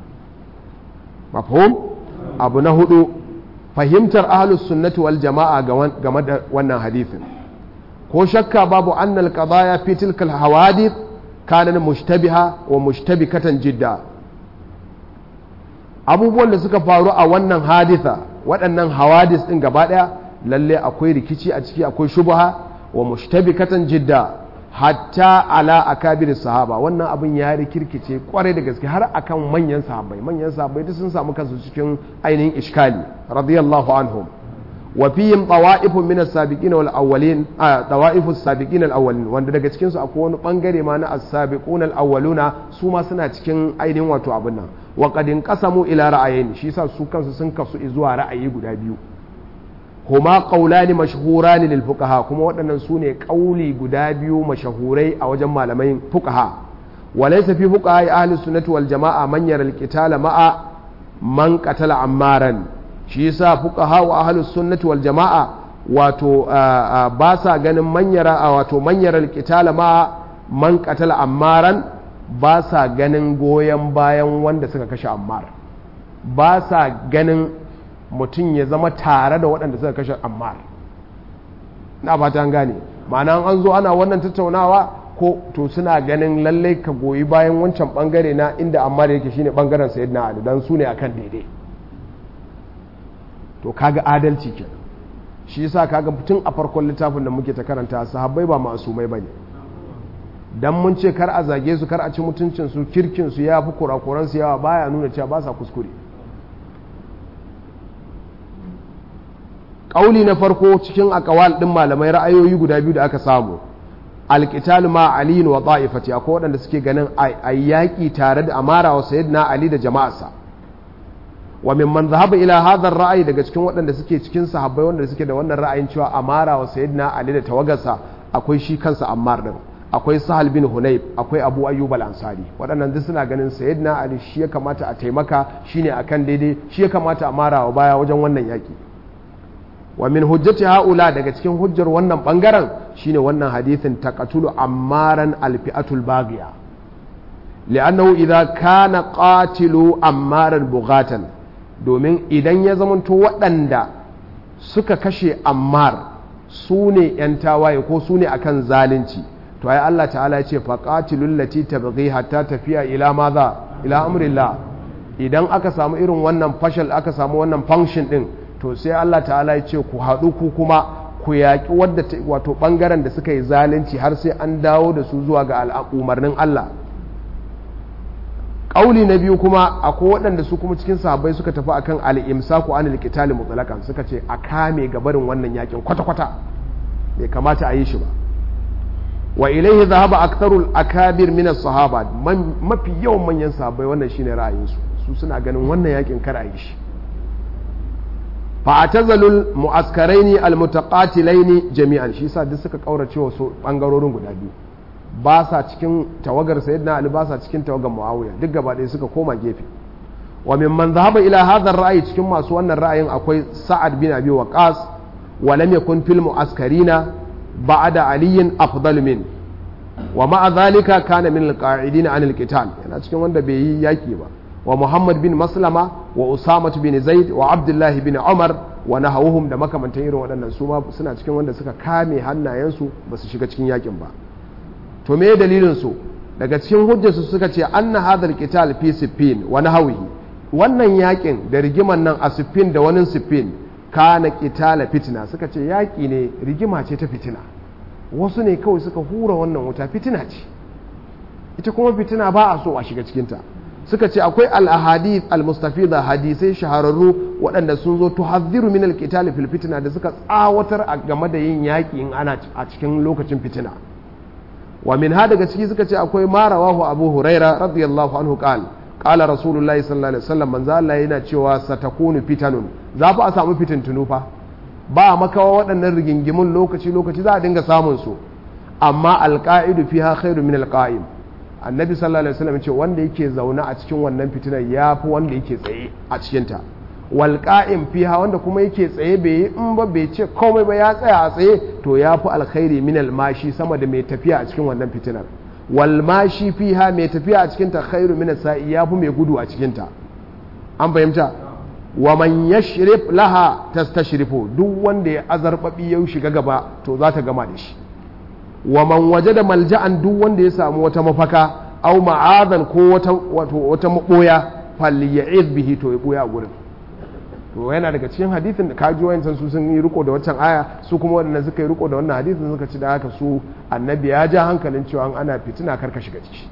mafhum abu na hudu fahimtar ahlus sunnati wal jama'a game da wannan hadithin ko shakka babu annal qadaya fi tilka al hawadith kana mushtabiha wa mushtabikatan jidda abubuwan da suka faru a wannan haditha waɗannan hawadis din gaba daya lalle akwai rikici a ciki akwai shubha wa mushtabikatan jidda hatta ala akabir sahaba wannan abin ya rikirkice kwarai da gaske har akan manyan sahabbai manyan sahabbai duk sun samu kansu cikin ainihin iskali radiyallahu anhum wa fihim tawa'ifun min as-sabiqin wal awwalin tawa'ifus sabiqin al awwalin wanda daga cikin su akwai wani bangare ma na as-sabiqun al awwaluna su ma suna cikin ainihin wato abin nan wa qad inqasamu ila ra'ayin shi yasa su kansu sun kasu zuwa ra'ayi guda biyu huma qaulani mashhurani lil fuqaha kuma waɗannan su ne ƙauli guda biyu mashahurai a wajen malamai fuqaha walaysa fi fuqaha ahli sunnati wal jamaa man yara al qitala ma'a man qatala ammaran shi yasa fuqaha wa ahli sunnati wal jamaa wato ba sa ganin man yara wato man yara al qitala ma'a man qatala ammaran ba sa ganin goyon bayan wanda suka kashe ammar ba sa ganin mutum ya zama tare da waɗanda suka kashe ammar na fata gane ma'ana an zo ana wannan tattaunawa ko to suna ganin lallai ka goyi bayan wancan bangare na inda ammar yake shine bangaren sayyidina ali dan su ne akan daidai to kaga adalci kenan shi yasa kaga tun a farkon littafin da muke ta karanta sahabbai ba masumai bane dan mun ce kar a zage su kar a ci mutuncin su kirkin su ya fi kurakuran su yawa baya nuna cewa ba sa kuskure ƙauli na farko cikin akawal ɗin malamai ra'ayoyi guda biyu da aka samu alƙital ma ali wa ta'ifati akwai waɗanda suke ganin a yaƙi tare da amara wa sayyidina ali da jama'arsa wa mimman zahaba ila hadar ra'ayi daga cikin waɗanda suke cikin sahabbai wanda suke da wannan ra'ayin cewa amara wa sayyidina ali da tawagarsa akwai shi kansa ammar din akwai sahal bin hunayb akwai abu ayyub al-ansari waɗannan duk suna ganin sayyidina ali shi ya kamata a taimaka shine akan daidai shi ya kamata a mara wa baya wajen wannan yaƙi wa min hujjati haula daga cikin hujjar wannan bangaren shine wannan hadithin taqatulu ammaran alfi'atul baghiya li'annahu idza kana qatilu ammaran bughatan domin idan ya zamanto waɗanda suka kashe ammar su ne yan tawaye ko su ne akan zalunci to ai Allah ta'ala ya ce faqatilul lati tabghi hatta tafiya ila maza ila amrillah idan aka samu irin wannan fashal aka samu wannan function din to sai Allah ta'ala ya ce ku haɗu ku kuma ku yaƙi wadda wato ɓangaren da suka yi zalunci har sai an dawo da su zuwa ga umarnin Allah ƙauli na biyu kuma akwai waɗanda su kuma cikin sahabbai suka tafi akan al'imsaku anil qitali mutlaqan suka ce a kame gabarin wannan yakin kwata-kwata bai kamata a yi shi ba wa ilaihi zahaba aktharul akabir min as-sahaba mafi yawan manyan sahabbai wannan shine ra'ayinsu su suna ganin wannan yakin kar a yi shi fa'atazalul mu'askaraini almutaqatilaini jami'an shi yasa duk suka kaurace wasu bangarorin guda biyu ba sa cikin tawagar sayyidina ali ba sa cikin tawagar muawiya duk gaba ɗaya suka koma gefe wa mimman dhahaba ila hadha ra'ayi cikin masu wannan ra'ayin akwai sa'ad bin abi waqas wa lam yakun fil mu'askarina ba'da aliyin afdal min wa ma'a dhalika kana min alqa'idin an alqital yana cikin wanda bai yi yaki ba wa Muhammad bin Maslama wa Usama bin Zaid wa Abdullah bin Umar wa nahawuhum da makamantan irin waɗannan su ma suna cikin wanda suka kame hannayensu ba su shiga cikin yakin ba to me dalilin su daga cikin hujjarsu suka ce anna hadal qital fi siffin wa nahawihi wannan yakin da rigiman nan a siffin da wani siffin kana qitala fitina suka ce yaki ne rigima ce ta fitina wasu ne kawai suka hura wannan wuta fitina ce ita kuma fitina ba a so a shiga cikinta suka ce akwai al-ahadith al-mustafida hadisai shahararru waɗanda sun zo tuhadhiru min al-qital fil fitna da suka tsawatar a game da yin yaƙi in ana a cikin lokacin fitina wa min ha daga ciki suka ce akwai ma rawahu abu huraira radiyallahu anhu qala qala rasulullahi sallallahu alaihi wasallam manzo Allah yana cewa satakunu fitanun za fa a samu fitintunu fa ba makawa waɗannan rigingimun lokaci lokaci za a dinga samun su amma alqa'idu fiha khairu min alqa'im annabi sallallahu alaihi wasallam ce wanda yake zaune a cikin wannan fitinar yafi wanda yake tsaye a cikin ta wal qa'im fiha wanda kuma yake tsaye bai yi in ba bai ce komai ba ya tsaya a tsaye to yafi alkhairi min almashi sama da mai tafiya a cikin wannan fitinar wal mashi fiha mai tafiya a cikin ta khairu min sa'i yafi mai gudu a cikin ta an fahimta wa man yashrif laha tastashrifu duk wanda ya azarbabi ya shiga gaba to za ta gama da shi wa man wajada malja'an duk wanda ya samu wata mafaka aw ma'adan ko wata wato wata maboya falya'iz bihi to ya boya a gurin to yana daga cikin hadithin da kaji wayancan su sun yi riko da waccan aya su kuma waɗanda suka yi riko da wannan hadithin suka ci da haka su annabi ya ja hankalin cewa ana fitina karka shiga ciki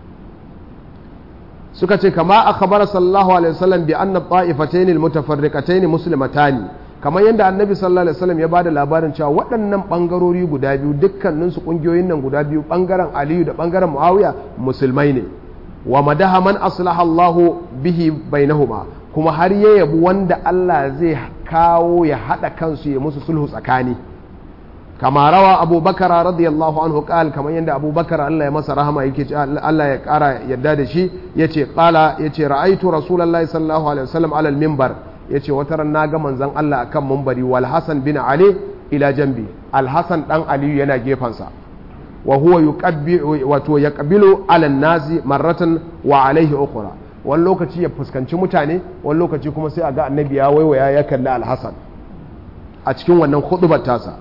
suka ce kama akhbara sallallahu alaihi wasallam bi anna ta'ifatayn almutafarriqatayn muslimatani kamar yadda annabi sallallahu alaihi wasallam ya bada labarin cewa waɗannan bangarori guda biyu dukkanin su kungiyoyin nan guda biyu bangaren aliyu da bangaren muawiya musulmai ne wa madaha man aslaha Allah bihi bainahuma kuma har ya yabi wanda Allah zai kawo ya hada kansu ya musu sulhu tsakani kama rawa abubakar radiyallahu anhu qal kamar yadda abubakar Allah ya masa rahama yake ce Allah ya kara yadda da shi yace qala yace ra'aitu rasulullahi sallallahu alaihi wasallam ala al-minbar yace wata ran naga manzon Allah akan minbari wal hasan bin ali ila jambi al hasan dan ali yana gefansa wa huwa yuqabbi wato yaqbilu ala an-nasi marratan wa alaihi ukhra wani lokaci ya fuskanci mutane wani lokaci kuma sai a ga annabi ya waiwaya ya kalli al-hasan a cikin wannan khutbar tasa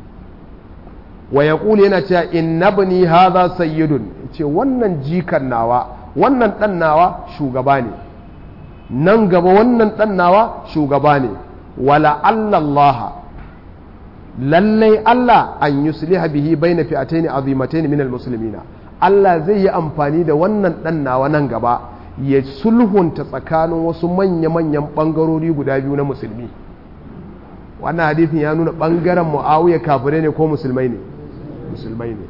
wa ya yana cewa inna bani hadha sayyidun ce wannan jikan nawa wannan dan nawa shugaba ne nan gaba wannan dan nawa shugaba ne wala Allah lallai Allah an yusliha bihi baina fi'atayn azimatayn min almuslimina Allah zai yi amfani da wannan dan nawa nan gaba ya sulhunta tsakanin wasu manya-manyan bangarori guda biyu na musulmi wannan hadithin ya nuna bangaren muawiya kafirai ne ko musulmai ne musulmai ne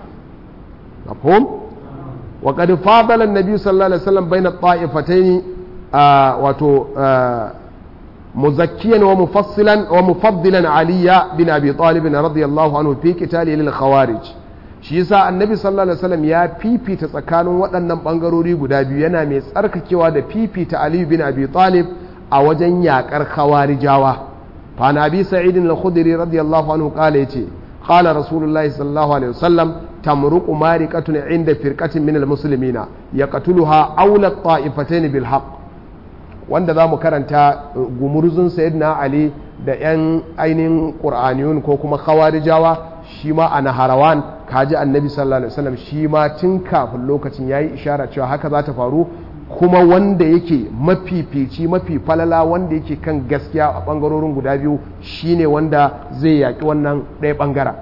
mafhum wa qad fadala an-nabi sallallahu alaihi wasallam bayna at-ta'ifatayn wato muzakkiyan wa mufassilan wa mufaddilan aliya bin abi talib radiyallahu anhu fi qitali lil khawarij shi yasa annabi sallallahu alaihi wasallam ya fifita tsakanin waɗannan bangarori guda biyu yana mai tsarkakewa da fifita ali bin abi talib a wajen yakar khawarijawa fa nabi sa'id al-khudri radiyallahu anhu kala yace قال رسول الله صلى الله عليه وسلم تمرق مارقة عند فرقة من المسلمين يقتلها أولى الطائفتين بالحق wanda za mu karanta gumurzun sayyidina ali da 'yan ainihin ƙur'aniyun ko kuma khawarijawa shi ma a naharawan kaji annabi sallallahu alaihi wasallam shi ma tun kafin lokacin ya yi ishara cewa haka za ta faru kuma wanda yake mafifici mafi falala wanda yake kan gaskiya a ɓangarorin guda biyu shine wanda zai yaƙi wannan ɗaya ɓangaren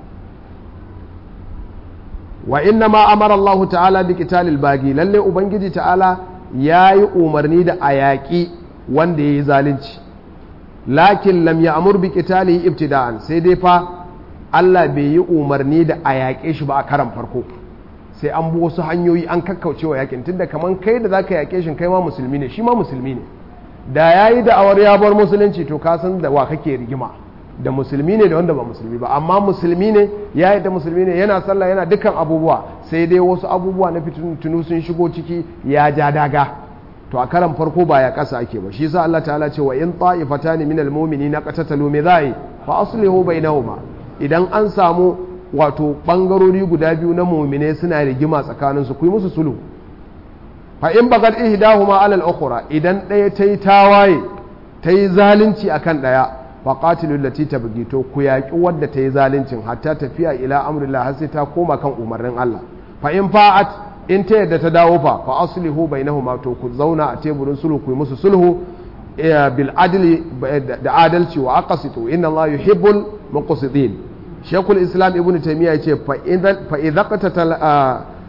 wa inna ma amara Allah ta'ala bi qitalil bagi lalle ubangiji ta'ala ya yi umarni da a yaƙi wanda ya yi zalunci lakin lam ya amur bi qitalihi ibtida'an sai dai fa Allah bai yi umarni da a yaƙe shi ba a karan farko sai an bi wasu hanyoyi an kakkauce wa yakin tunda kaman kai da zaka yake shi kai ma musulmi ne shi ma musulmi ne da yayi da awar ya bar musulunci to ka san da wa kake rigima da musulmi ne da wanda ba musulmi ba amma musulmi ne ya yi da musulmi ne yana sallah yana dukkan abubuwa sai dai wasu abubuwa na fitinu sun shigo ciki ya ja daga to a karan farko ba ya kasa ake ba shi yasa Allah ta'ala ce wa in ta'ifatani minal mu'minina qatatalu me zai fa aslihu bainahuma idan an samu wato ɓangarori guda biyu na mumine suna rigima tsakaninsu ku yi musu sulhu fa in bagat ihdahuma alal ukhra idan ɗaya ta yi tawaye ta yi zalunci akan ɗaya fa qatilu allati tabghi to ku yaƙi wadda ta yi zaluncin hatta tafiya ila amrillah har sai ta koma kan umarnin Allah fa in fa'at in ta yadda ta dawo fa fa aslihu bainahuma to ku zauna a teburin sulhu ku yi musu sulhu bil adli da adalci wa aqsitu inna Allah yuhibbul muqsitin shekul islam ibn taimiyya ce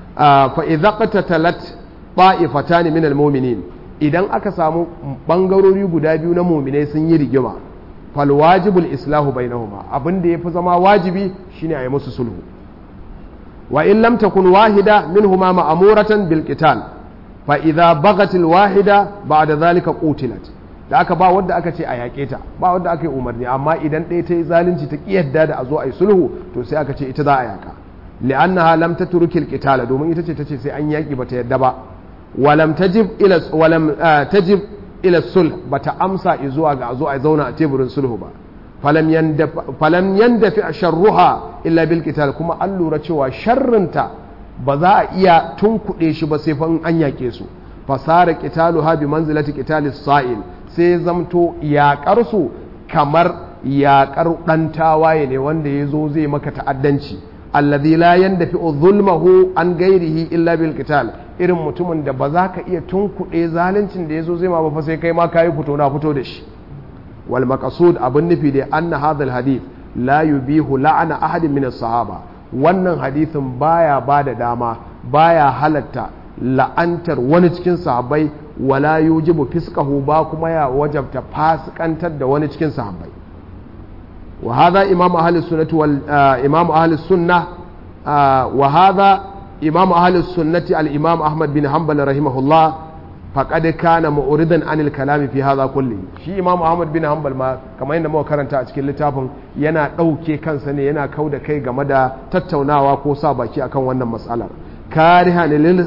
fa idza qatatalat ta'ifatan min almu'minin idan aka samu bangarori guda biyu na mu'minai sun yi rigima fal wajibul islahu bainahuma abin da yafi zama wajibi shine a yi musu sulhu wa in lam takun wahida minhuma ma'muratan bil qital fa idza bagat al wahida ba'da zalika qutilat da aka ba wanda aka ce a yaƙe ta ba wanda aka yi umarni amma idan ɗaya ta yi zalunci ta ƙi yadda da a zo a yi sulhu to sai aka ce ita za a yaƙa li'annaha lam tatruki al-qitala domin ita ce tace sai an yaƙi bata yadda ba walam tajib ila walam tajib ila sulh bata amsa zuwa ga a zo a zauna a teburin sulhu ba falam yanda falam yandafi sharruha illa bil qital kuma an lura cewa sharrinta ba za a iya tunkuɗe shi ba sai fa an yaƙe su fasara qitaluha bi manzilati qitalis sa'il sai zamto yaƙarsu kamar yaƙar ɗan tawaye ne wanda ya zo zai maka ta'addanci alladhi la yandafi zulmahu an gairihi illa bil qital irin mutumin da ba za ka iya tunkuɗe zaluncin da ya zo zai ma ba fa sai kai ma kayi fito na fito da shi wal maqsud abin nufi da anna hadha al hadith la yubihu la'ana ahadin min sahaba wannan hadithin baya bada dama baya halatta la'antar wani cikin sahabbai wala yujibu fiskahu ba kuma ya wajabta fasikantar da wani cikin sahabbai wa hadha imam ahli sunnati wal imam ahli sunna wa hadha imam ahli sunnati al imam ahmad bin hanbal rahimahullah faqad kana mu'ridan anil kalami fi hadha kulli shi imam ahmad bin hanbal ma kamar yadda muka karanta a cikin littafin yana dauke kansa ne yana kauda kai game da tattaunawa ko sa baki akan wannan matsalar كارها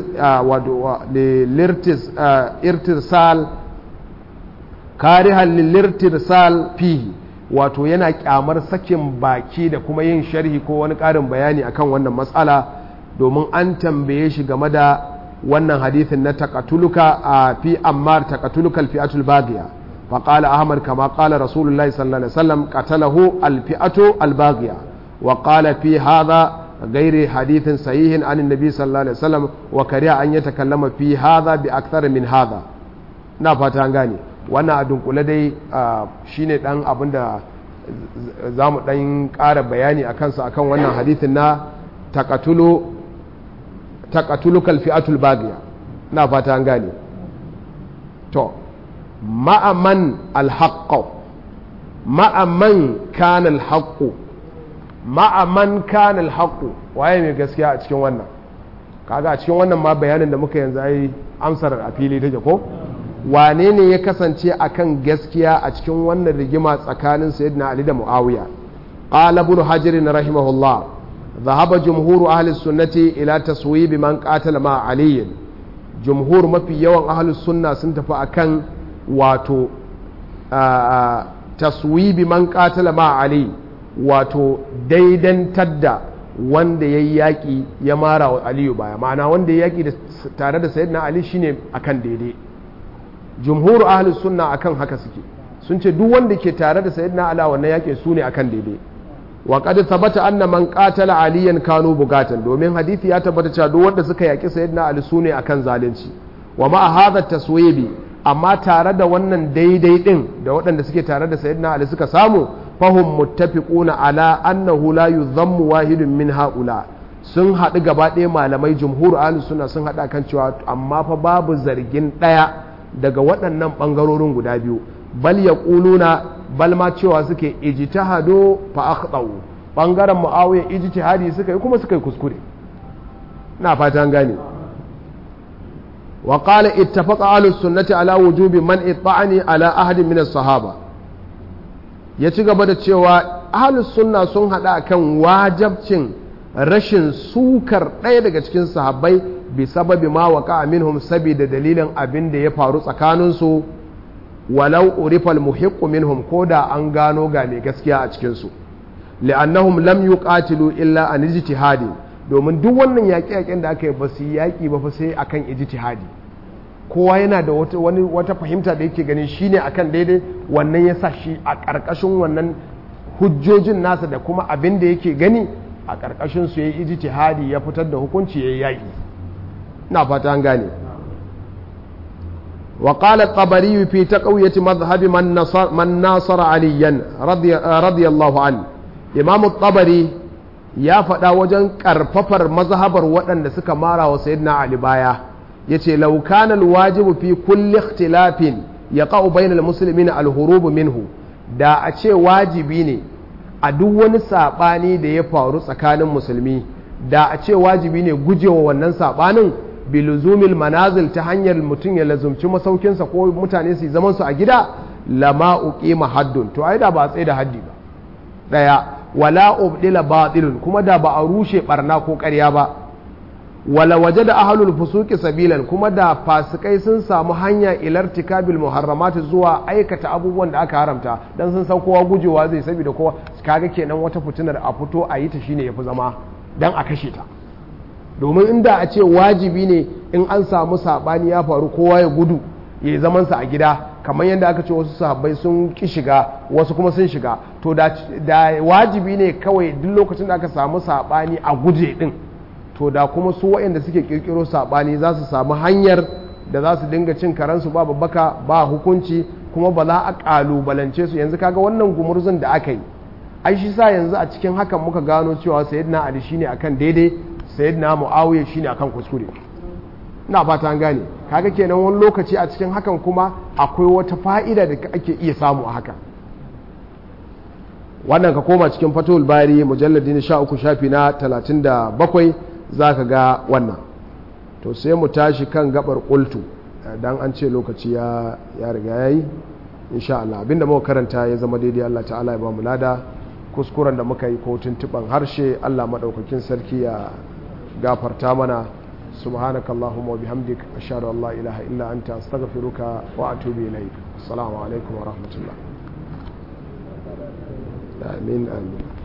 للارتسال كارها للارتسال فيه wato yana kyamar sakin baki da kuma yin sharhi ko wani ƙarin bayani akan wannan matsala domin an tambaye shi game da wannan hadithin na takatuluka a fi ammar takatuluka alfi'atul baghiya fa qala ahmad kama qala rasulullahi sallallahu alaihi wasallam qatalahu alfi'atu albaghiya wa qala fi hadha غير حديث صحيح عن النبي صلى الله عليه وسلم وكره أن يتكلم في هذا بأكثر من هذا na fata an gane wannan a dunkule dai shine dan abin da za mu dan ƙara bayani a kansa akan wannan hadithin na takatulu kalfi'atul bagiya na fata an gane to ma'aman alhaqqo ma'aman kana alhaqqo ma'aman kanal haƙu waye mai gaskiya a cikin wannan kaga a cikin wannan ma bayanin da muka yanzu ai amsar a fili take ko wane ne ya kasance akan gaskiya a cikin wannan rigima tsakanin sayyidina ali da muawiya qala ibn hajar rahimahullah ذهب جمهور أهل السنة إلى تصويب من قاتل مع علي جمهور ما في يوم أهل السنة سنتفا أكن واتو تصويب من قاتل مع علي wato daidantar da wanda ya yi yaƙi ya mara wa aliyu baya ma'ana wanda ya yaƙi tare da sayyidina ali shine akan daidai jumhur ahlus sunna akan haka suke sun ce duk wanda ke tare da sayyidina ali wannan yaƙi su ne akan daidai wa qad thabata anna man qatala aliyan kanu bugatan domin hadisi ya tabbata cewa duk wanda suka yaƙi sayyidina ali su ne akan zalunci wa ma hadha taswibi amma tare da wannan daidai din da waɗanda suke tare da sayyidina ali suka samu fahim muttafiquna ala annahu la yuzammu wahidun min haula sun haɗu gaba ɗaya malamai jumhur ahlus sunna sun haɗa kan cewa amma fa babu zargin ɗaya daga waɗannan ɓangarorin guda biyu bal yaquluna bal ma cewa suke ijtihadu fa akhtau ɓangaren muawiya ijtihadi suka yi kuma suka yi kuskure na fatan gane وقال اتفق أهل السنة على وجوب منع الطعن على أحد من الصحابة ya ci gaba da cewa ahalus sunna sun haɗa kan wajabcin rashin sukar ɗaya daga cikin sahabbai bi sababi ma waka minhum saboda dalilin abin da ya faru tsakaninsu walau urifal muhiqqu minhum ko da an gano ga mai gaskiya a cikinsu li'annahum lam yuqatilu illa an ijtihadi domin duk wannan yaƙe-yaƙen da aka yi ba su yaƙi ba fa sai akan ijtihadi kowa yana da wata, wani, wata fahimta da yake ganin shine akan daidai wannan ya sa shi a ƙarƙashin wannan hujjojin nasa da kuma abin da yake gani a ƙarƙashin su ya yi ijtihadi ya fitar da hukunci ya yi yaƙi na fata an gane وقال الطبري في تقوية مذهب من نصر, من ناصر عليا رضي, رضي الله عنه إمام الطبري ya faɗa wajen ƙarfafar mazhabar waɗanda suka mara wa sayyidina ali baya yace law kana alwajibu fi kulli ikhtilafin yaqa'u bainal muslimin alhurubu minhu da a ce wajibi ne a duk wani saɓani da ya faru tsakanin musulmi da a ce wajibi ne gujewa wannan saɓanin biluzumil manazil ta hanyar mutum ya lazumci masaukinsa ko mutane su zaman su a gida lama uqima haddun to ai da ba a tsaye da haddi ba daya wala ubdila batilun kuma da ba a rushe barna ko ƙarya ba wala waje da ahalul fusuki sabilan kuma da fasikai sun samu hanya ilartikabil muharramati zuwa aikata abubuwan da aka haramta dan sun san kowa gujewa zai saboda kowa kaga kenan wata fitinar a fito a yi ta shine yafi zama dan a kashe ta domin inda a ce wajibi ne in an samu sabani ya faru kowa ya gudu ya zaman sa a gida kamar yadda aka ce wasu sahabbai sun ki shiga wasu kuma sun shiga to da, da wajibi ne kawai duk lokacin da aka samu sabani a guje din to da kuma su waɗanda suke kirkiro saɓani za su samu hanyar da za su dinga cin karansu ba babbaka ba hukunci kuma ba za a ƙalubalance su yanzu kaga wannan gumurzun da aka yi ai shi sa yanzu a cikin hakan muka gano cewa sayyidina ali shine akan daidai sayyidina muawiya shine akan kuskure ina fata an gane kaga kenan wani lokaci a cikin hakan kuma akwai wata fa'ida da ake iya samu a haka wannan ka koma cikin fatul bari mujalladi na sha uku shafi na talatin da bakwai za ka ga wannan to sai mu tashi kan gabar kultu dan an ce lokaci ya riga ya yi insha Allah abinda muka karanta ya zama daidai Allah ta'ala ya ba mu lada kuskuren da muka yi ko tuntuban harshe Allah madaukakin sarki ya gafarta mana سبحانك اللهم وبحمدك أشهد أن لا إله إلا أنت أستغفرك وأتوب إليك السلام عليكم ورحمة الله آمين آمين